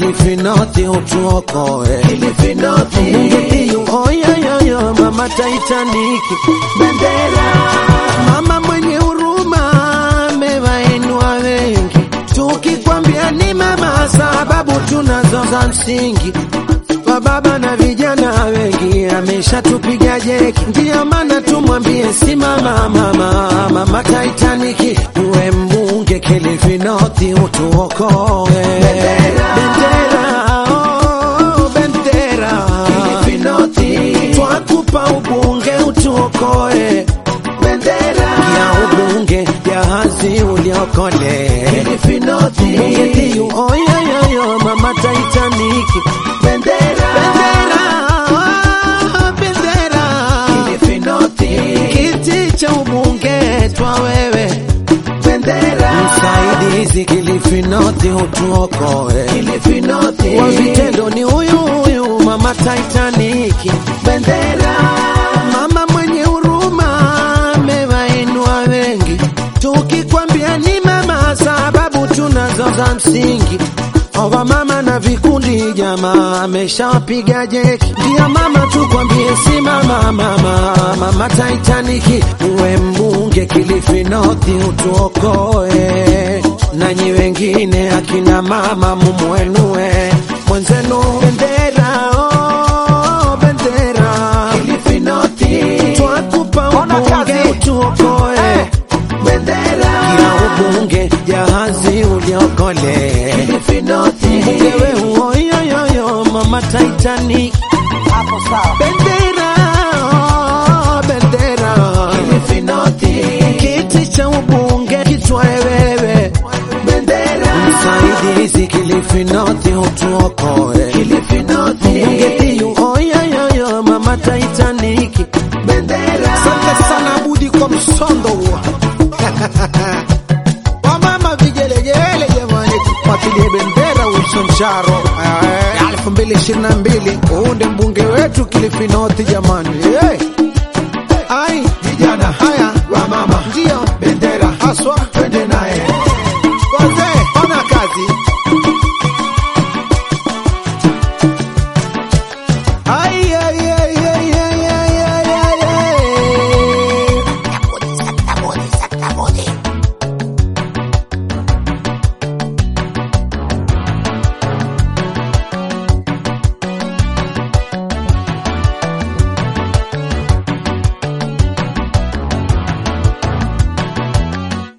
Kilifi North utuokoe. Kilifi North. Mbunge Diu oyoyoyo mama Titanic Bendera. mama mwenye huruma amewainua wengi, tukikwambia ni mama, sababu tunazo za msingi. Kwa baba na vijana wengi ameshatupiga jeki, ndiyo maana tumwambie simama mama, mama Titanic, uwe mbunge Kilifi North utuokoe. Bendera. Bendera, oh, bendera. Kilifi North. Twakupa ubunge utuokoe Bendera. ya ubunge jahazi uliokole Kilifi North. Mbunge Diu oyoyoyo mama Titanic Bendera. bendera oh, bendera Kilifi North. kiti cha ubunge twa wewe Bendera. msaidizi Kilifi North utuokoe Kilifi North. kwa vitendo ni huyu huyu mama Titanic Bendera. Mama mwenye huruma amewainua wengi, tukikwambia ni mama, sababu tunazo za msingi. Owa mama na vikundi jamaa ameshapiga jeki, ndio mama tukwambie si mama, mama mama Titanic, uwe mbunge Kilifi North utuokoe, nanyi wengine akina mama mumwenue mwenzenu bendera, oh, bendera Kilifi North. twakupa Ona ubunge kazi. utuokoe Bendera. ya ubunge jahazi uliokole Kilifi North. ewe uoyoyoyo mama Titanic Hapo sawa. bendera oh, bendera Kilifi North. kiti cha ubunge kitwae wewe Bendera. msaidizi Kilifi North utuokoe Kilifi North. mbunge Diu oyoyoyo mama Titanic Bendera. Asante sana Budi kwa msondo huo. Wamama vigelegele jamani, tufuatilie bendera Wilson Charo ya elfu mbili ishirini na mbili. Huu ndi mbunge wetu Kilifi North jamani, hey.